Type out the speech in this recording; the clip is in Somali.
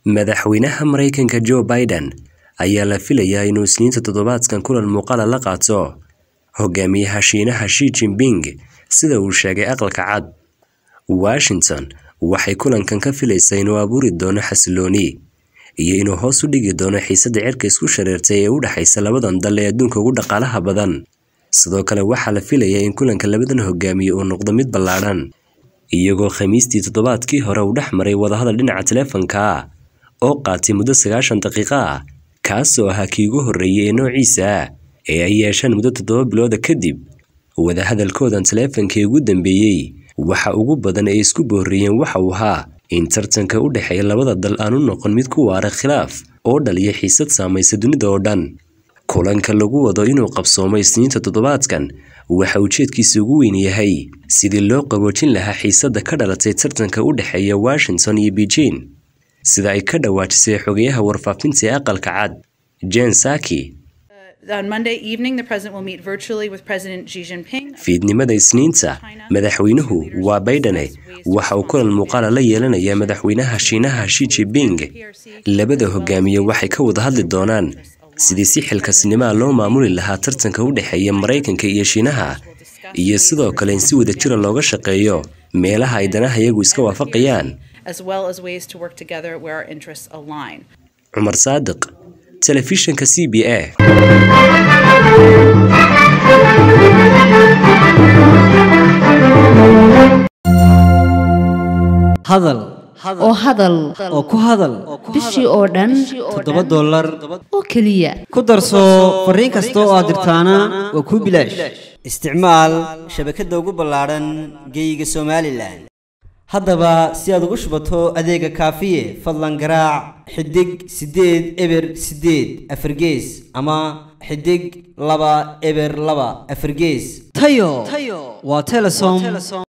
Madaxweynaha Mareykanka Joe Biden ayaa la filayaa inuu Isniinta toddobaadkan kulan muuqaal la qaato hogaamiyaha Shiinaha Xi Jinping sida uu sheegay Aqalka Cad. Washington waxay kulankan ka filaysaa inuu abuuri doono xasillooni iyo inuu hoos u dhigi doono xiisadda cirka isku shareertay ee u dhaxaysa labadan dal ee adduunka ugu dhaqaalaha badan. Sidoo kale waxaa la filayaa in kulanka labadan hogaamiye uu noqdo mid ballaadhan, iyagoo Khamiistii toddobaadkii hore uu dhex maray wadahadal dhinaca taleefanka ah oo qaatay muddo sagaashan daqiiqo ah, kaasoo ahaa kii ugu horreeyay ee noociisa ah ee ay yeeshaan muddo toddoba bilood kadib. Wadahadalkoodan taleefanka ee ugu dambeeyay waxa ugu badan ee isku booriyeen waxa uu ahaa in tartanka u dhexeeya labada dal aanu noqon mid ku waara khilaaf oo dhaliya xiisad saamaysa dunida oo dhan. Kulanka lagu wado inuu qabsoomo Isniinta toddobaadkan waxa ujeedkiisa ugu weyn yahay sidii loo qaboojin lahaa xiisadda ka dhalatay tartanka u dhexeeya Washington iyo Beijing, sida ay ka dhawaajisay xogayaha warfaafinta ee Aqalka Cad, Jen Psaki. On Monday evening, the president will meet virtually with President Xi Jinping. Fiidnimada Isniinta, madaxweynuhu waa Bidene waxa uu kulan muuqaal la yeelanayaa madaxweynaha Shiinaha Xi Jinping. Labada hogaamiye waxay ka wada hadli doonaan sidii si xilkasnimo loo maamuli lahaa tartanka u dhexeeya Mareykanka iyo Shiinaha, iyo sidoo kale in si wadajir looga shaqeeyo meelaha ay danaha iyagu iska waafaqayaan. as well as ways to work together where our interests align. Cumar Saadiq, Telefishinka CBA. hadal oo hadal oo ku hadal bishii oo dhan toddoba dollar oo keliya ku darso fariin kasta oo aad dirtaana waa kuu bilaash isticmaal shabakadda ugu ballaadhan geeyiga somalilan haddaba si aad ugu shubato adeega kaafiye fadlan garaac xidig siddeed eber siddeed afargees ama xidig laba eber laba afargees tayo waa telesom